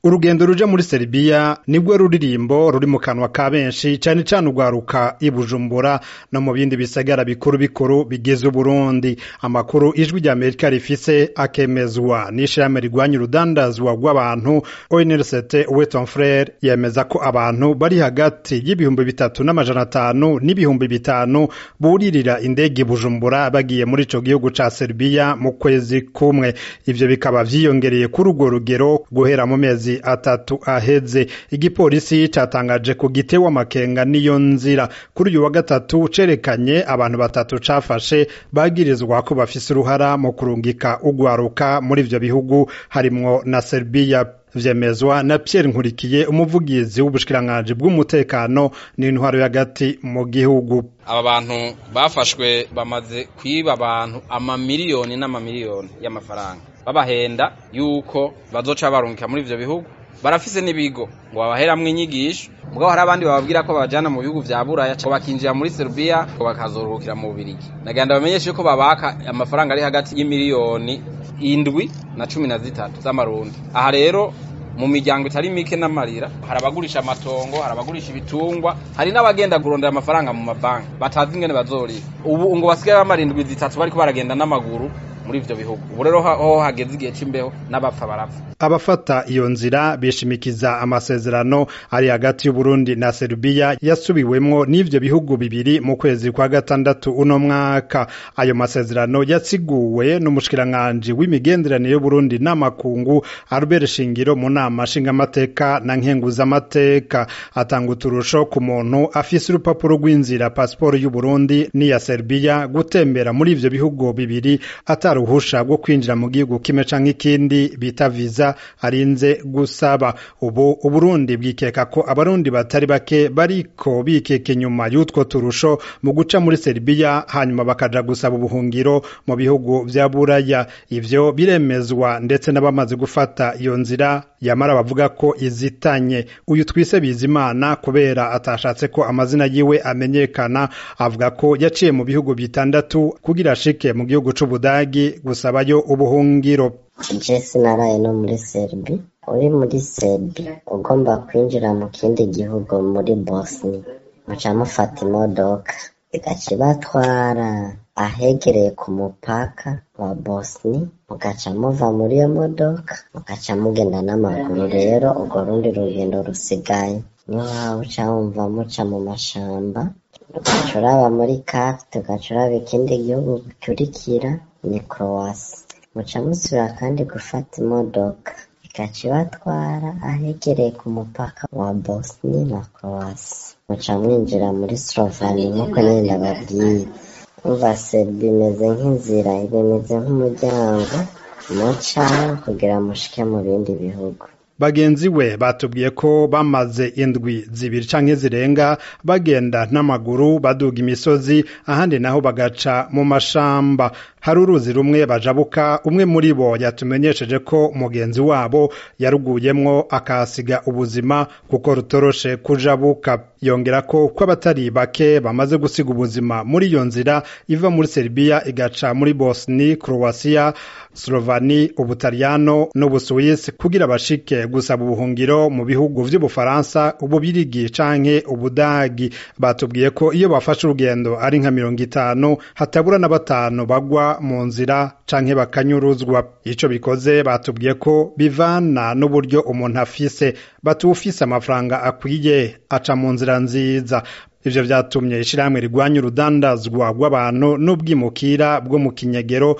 urugendo ruja muri Serbia nibwo ruririmbo ruri mu kanwa ka benshi cane cane urwaruka i Bujumbura no mu bindi bisagara bikuru bikuru bigize Uburundi amakuru ijwi rya Amerika rifise akemezwa n'ishirahamwe rigwanya urudandazwa rw'abantu ONLCT Weton Frere yemeza ko abantu bari hagati y'ibihumbi bitatu n'amajana atanu n'ibihumbi bitanu buririra indege i Bujumbura bagiye muri ico gihugu ca Serbia mu kwezi kumwe ivyo bikaba vyiyongereye kuri urwo rugero guhera mu mezi atatu aheze igipolisi catangaje ku gitewe amakenga n'iyo nzira kuri uyu wa gatatu cerekanye abantu batatu cafashe bagirizwa ko bafise uruhara mu kurungika ugwaruka muri ivyo bihugu harimwo na Serbia vyemezwa na Pierre Nkurikiye umuvugizi w'ubushikiranganji bw'umutekano n'intwaro y'agati mu gihugu aba bantu bafashwe bamaze kwiba abantu amamiliyoni n'amamiliyoni y'amafaranga babahenda yuko bazoca barungika muri ivyo bihugu barafise n'ibigo ngo babaheramwo inyigisho mugabo hari abandi bababwira ko babajana mu bihugu vya buraya ko bakinjira muri Serbia ko bakazoruhukira mu Bubirigi nagenda bamenyeshe ko babaka amafaranga ari hagati y'imiliyoni indwi na cumi na zitatu z'amarundi aha rero mu miryango itari mike n'amarira hari abagurisha amatongo hari abagurisha ibitungwa hari n'abagenda kurondera amafaranga mu mabanki batazi ingene bazorira ubu ngo basigaye bamarindwi zitatu bariko baragenda n'amaguru muri ivyo bihugu ubu rero ho hageze igihe c'imbeho n'abapfa barapfa abafata iyo nzira bishimikiza amasezerano ari hagati y'Uburundi na Serbia yasubiwemwo n'ivyo bihugu bibiri mu kwezi kwa gatandatu uno mwaka ayo masezerano yatsiguwe n'umushikiranganji w'imigenderanire y'Uburundi n'amakungu Albert Shingiro mu nama nshingamateka na nkenguzamateka atanga uturusho ku muntu afise urupapuro rw'inzira pasiporo y'Uburundi n'iya Serbia gutembera muri ivyo bihugu bibiri ataruhusha rwo kwinjira mu gihugu kimwe canke ikindi bita visa arinze gusaba ubu Uburundi bwikeka ko abarundi batari bake bariko bikeka inyuma y'utwo turusho mu guca muri Serbia hanyuma bakaja gusaba ubuhungiro mu bihugu vya Buraya ivyo biremezwa ndetse n'abamaze gufata iyo nzira yamara bavuga ko izitanye uyu twise Bizimana kubera atashatse ko amazina yiwe amenyekana avuga ko yaciye mu bihugu bitandatu kugira ashike mu gihugu c'Ubudagi gusabayo ubuhungiro je sinaraye no muri Serbi uri muri Serbi ugomba kwinjira mu kindi gihugu muri Bosnia muca mufata imodoka igaca ibatwara ahegereye ku mupaka wa Bosnia mugaca muva muri iyo modoka mugaca mugenda n'amaguru rero urwo rundi rugendo rusigaye niho waba uca wumva muca mu mashamba ugaca uraba muri kafite ugaca uraba ikindi gihugu gikurikira ni Croatia muca musubira kandi gufata imodoka igaca ibatwara ahegereye ku mupaka wa Bosnia na Croatia muca mwinjira muri Slovenia nk'uko nyine ndababwiye umva Serbia imeze nk'inzira imeze nk'umuryango muca kugira mushike mu bindi bihugu bagenzi we batubwiye ko bamaze indwi zibiri canke zirenga bagenda n'amaguru baduga imisozi ahandi naho bagaca mu mashamba hari uruzi rumwe bajabuka umwe muri bo yatumenyesheje ko mugenzi wabo yaruguyemwo akahasiga ubuzima kuko rutoroshe kujabuka yongera ko ko abatari bake bamaze gusiga ubuzima muri iyo nzira iva muri Serbia igaca muri Bosnia Croatia Slovani Ubutaliyano n'Ubusuwisi kugira bashike gusaba ubuhungiro mu bihugu vy'Ubufaransa Ububirigi canke Ubudagi batubwiye ko iyo bafashe urugendo ari nka mirongo itanu hatabura na batanu bagwa mu nzira canke bakanyuruzwa ico bikoze batubwiye ko bivana n'uburyo umuntu afise batuwufise amafaranga akwiye aca mu nzira nziza ivyo vyatumye ishirahamwe rigwanya urudandazwa rw'abantu n'ubwimukira bwo mu kinyegero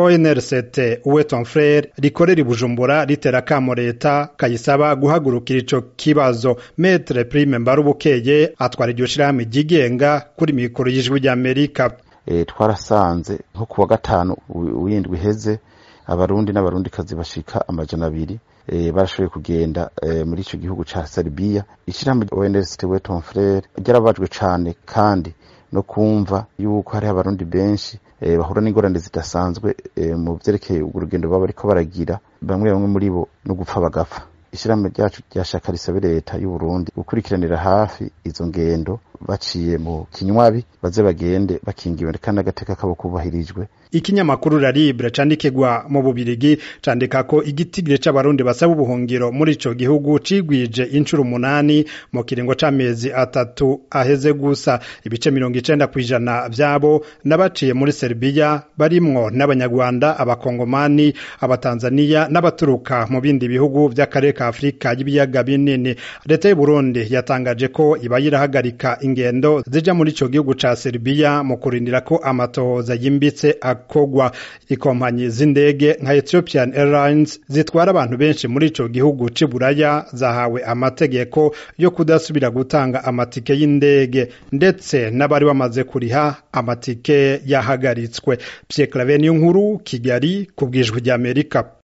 ONRCT Uweton Frere rikorera i Bujumbura ritera kamo leta kayisaba guhagurukira ico kibazo Maître Prime Mbarubukeye atwara iryo shirahamwe ryigenga kuri mikoro y'ijwi ry'Amerika e, twarasanze nko kuwa gatanu w'indwi heze abarundi n'abarundikazi bashika amajana abiri e, barashoboye kugenda e, muri ico gihugu ca Serbia ishirahamwe ONS Weton Frere ryarabajwe cane kandi no kumva yuko hari abarundi benshi e, bahura n'ingorane zidasanzwe e, mu vyerekeye urugendo baba bariko baragira bamwe bamwe muri bo no gupfa bagapfa ishirahamwe ryacu ryashaka risabe leta y'u Burundi gukurikiranira hafi izo ngendo baciye mu kinywabi baze bagende bakingiwe kandi agateka kabo kubahirijwe ikinyamakuru la libre candikirwa mu bubirigi candika ko igitigire c'abarundi basaba ubuhungiro muri ico gihugu cigwije incuro umunani mu kiringo c'amezi atatu aheze gusa ibice mirongo icenda kw'ijana vyabo n'abaciye muri Serbia barimwo n'abanyarwanda abakongomani abatanzaniya n'abaturuka mu bindi bihugu vy'akarere ka Afrika y'ibiyaga binini leta y'u Burundi yatangaje ko iba yirahagarika ingendo zija muri ico gihugu ca Serbia mu kurindira ko amatohoza yimbitse akogwa ikompanyi z'indege nka Ethiopian Airlines zitwara abantu benshi muri ico gihugu c'i Buraya zahawe amategeko yo kudasubira gutanga amatike y'indege ndetse n'abari bamaze kuriha amatike yahagaritswe Pierre Claver nkuru Kigali ku bwijwi ry'Amerika